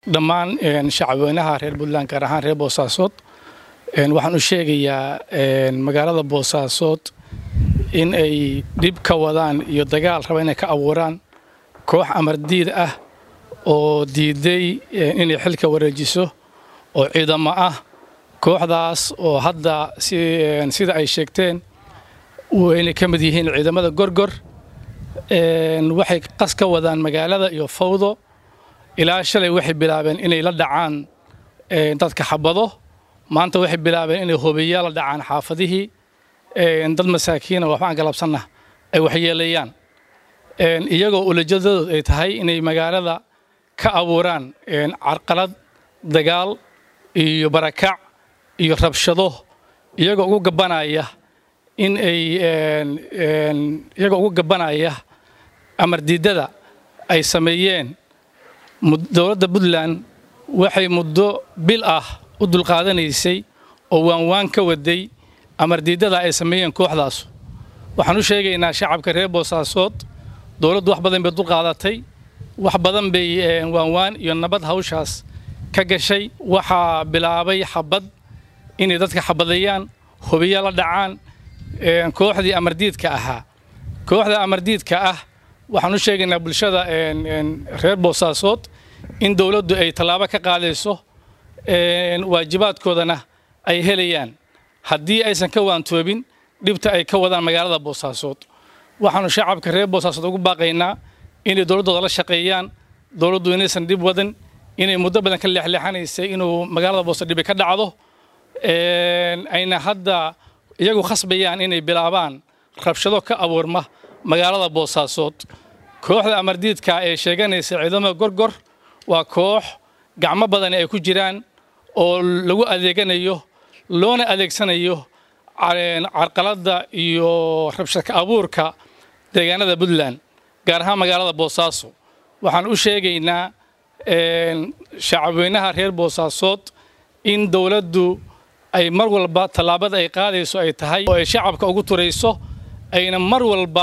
dhammaan shacabweynaha reer puntland gaar ahaan reer boosaasood waxaan u sheegayaa magaalada boosaasood in ay dhib ka wadaan iyo dagaal raba inay ka abuuraan koox amardiid ah oo diiday inay xilka wareejiso oo ciidamo ah kooxdaas oo hadda sida ay sheegteen waynay ka mid yihiin ciidamada gorgor waxay qas ka wadaan magaalada iyo fawdo ilaa shalay waxay bilaabeen inay la dhacaan dadka xabado maanta waxay bilaabeen inay hobiyaa la dhacaan xaafadihii dad masaakiina waxbaan galabsanna ay waxyeelayaan iyagoo ulajadoodu ay tahay inay magaalada ka abuuraan carqalad dagaal iyo barakac iyo rabshado iyagoo ugu gabanaya in ay iyagoo ugu gabanaya amar diidada ay sameeyeen dowladda puntland waxay muddo bil ah u dulqaadanaysay oo waanwaan ka waday amar diidada ay sameeyeen kooxdaasu waxaan u sheegaynaa shacabka reer boosaasood dowladdu wax badan bay dulqaadatay wax badan bay waanwaan iyo nabad hawshaas ka gashay waxaa bilaabay xabad inay dadka xabadeeyaan hubiya la dhacaan kooxdii amardiidka ahaa kooxda amardiidka ah waxaan u sheegaynaa bulshada reer boosaasood in dowladdu ay tallaabo ka qaadayso waajibaadkoodana ay helayaan haddii aysan ka waantoobin dhibta ay ka wadaan magaalada boosaasood waxaanu shacabka reer boosaasood ugu baaqaynaa inay dowladdooda la shaqeeyaan dowladdu inaysan dhib wadan inay muddo badan ka leexleexanaysay inuu magaalada boosaasood dhibi ka dhacdo ayna hadda iyagu khasbayaan inay bilaabaan rabshado ka abuurma magaalada boosaasood kooxda amardiidka ee sheeganaysa ciidamada gorgor waa koox gacmo badani ay ku jiraan oo lagu adeeganayo loona adeegsanayo carqaladda iyo rabshadka abuurka deegaanada puntland gaar ahaan magaalada boosaaso waxaan u sheegaynaa shacabweynaha reer boosaasood in dowladdu ay mar walba tallaabada ay qaadayso ay tahay oo ay shacabka ugu turayso ayna mar walba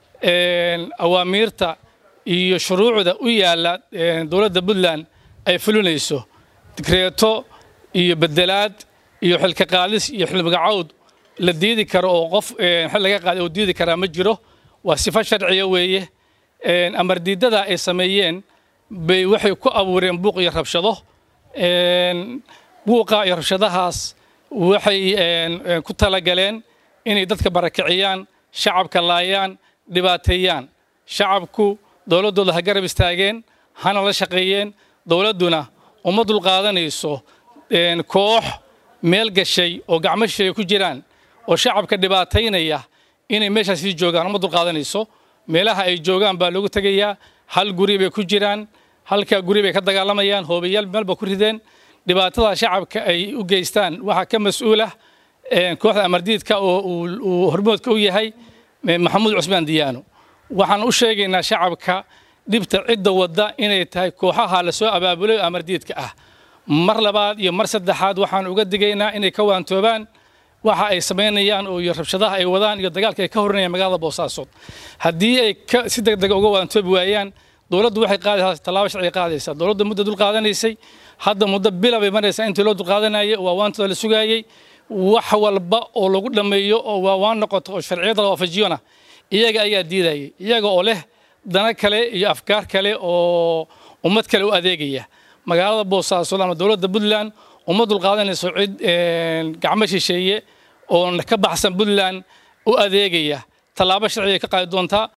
awaamiirta iyo shuruucda u yaalla dowladda puntland ay fulinayso digreeto iyo bedelaad iyo xilka qaadis iyo xilmagacawd la diidi karo oo qof xil laga qaaday oo diidi karaa ma jiro waa sifo sharciya weeye amar diidada ay sameeyeen bay waxay ku abuureen buuq iyo rabshado buuqa iyo rabshadahaas waxay ku talagaleen inay dadka barakiciyaan shacabka laayaan dhibaateeyaan shacabku dowladdooda ha garab istaageen hana la shaqeeyeen dowladduna uma dulqaadanayso koox meel gashay oo gacmo shisheeye ku jiraan oo shacabka dhibaataynaya inay meeshaas sii joogaan uma dulqaadanayso meelaha ay joogaan baa loogu tegayaa hal guri bay ku jiraan halkaa guri bay ka dagaalamayaan hoobayaal meelba ku rideen dhibaatada shacabka ay u geystaan waxaa ka mas-uulah kooxda amardiidka oo uu hormoodka u yahay maxamuud cusmaan diyaano waxaan u sheegaynaa shacabka dhibta cidda wadda inay tahay kooxaha lasoo abaabulay oo amardiidka ah mar labaad iyo mar saddexaad waxaan uga digaynaa inay ka waantoobaan waxa ay samaynayaan oo iyo rabshadaha ay wadaan iyo dagaalka ay ka horinayaan magaalada boosaasood haddii ay si degdega uga waantoobi waayaan dowladdu waxay qaadaysaa tallaabo sharci qaadaysaa dowladdu muddo dul qaadanaysay hadda muddo bila bay maraysaa intii loo dulqaadanayay waa waantooda la sugaayey wax walba oo lagu dhammeeyo oo waa waan noqoto oo sharciyada la waafajiyona iyaga ayaa diidayay iyaga oo leh dana kale iyo afkaar kale oo ummad kale u adeegaya magaalada boosaaso ama dowladda puntland uma dulqaadanayso cid gacmo shisheeye oo ka baxsan puntland u adeegaya tallaabo sharciga ka qaadi doontaa